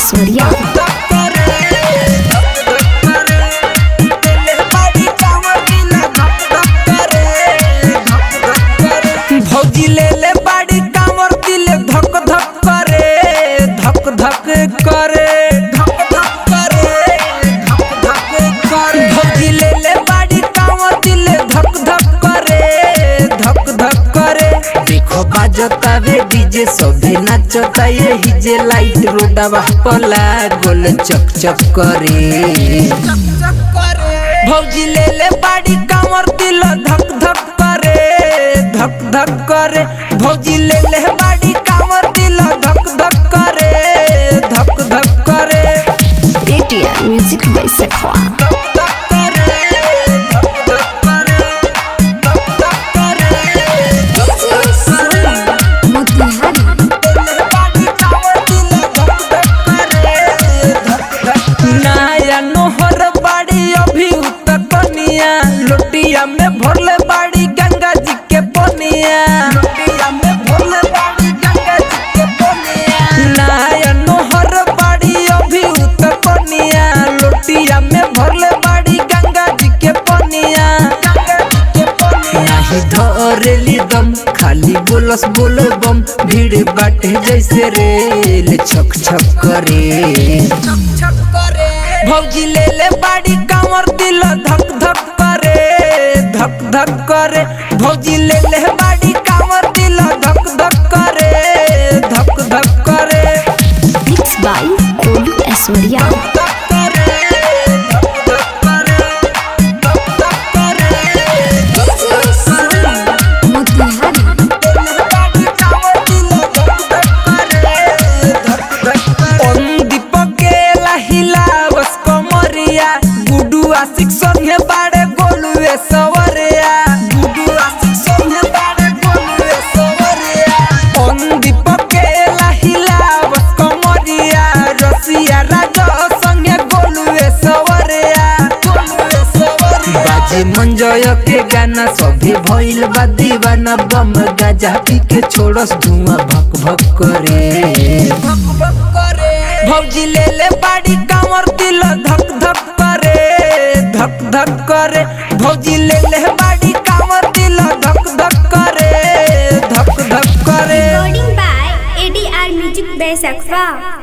ऐश्वर्या भौजी ले ले बाड़ी कामर दिले धक धक करे धक धक करे धक धक करे धक धक करे भौजी ले ले बाड़ी कामर दिले धक धक करे धक धक करे देखो बाजता वे डीजे सभे नाचता ये हिजे लाइट रोडवा पला गोल चक चक करे चक चक करे भौजी ले ले बाड़ी कामर दिल धक धक करे धक धक करे भौजी ले ले बाड़ी कामर दिल धक धक करे धक धक करे पेटीएम म्यूजिक बाई सखवा धक धक करे धक धक करे धक धक करे धक धक करे मोतिहारी नया नोहर बाड़ी अभी उतकनिया लोटिया में भरले बाड़ी गंगा जी के पनिया लोटिया में भरले बाड़ी गंगा जी के पनिया नया नोहर बाड़ी अभी उतकनिया लोटिया में भरले बाड़ी गंगा जी के पनिया गंगा जी के पनिया नाही धरेली दम खाली बोलस बोल बम भीड़ बाटे जैसे रेल छक छक करे छक छक करे भौजी ले ले बाड़ी कामर दिल धक धक करे धक धक करे भौजी ले ले बाड़ी कामर दिल धक धक करे धक धक करे मिक्स बाई कोलू ऐश्वर्या धक करे धक धक करे धक धक करे धक धक करे मोतिहारी बाजे मंजय के गाना सभी भइल बा दीवाना बम गाजा पी के छोड़स धुआं भक भक करे भक भक करे भौजी ले ले बाड़ी कामर दिल धक धक करे धक धक करे भौजी ले ले बाड़ी कामर दिल धक धक करे धक धक करे Recording by ADR Music by Sakfa.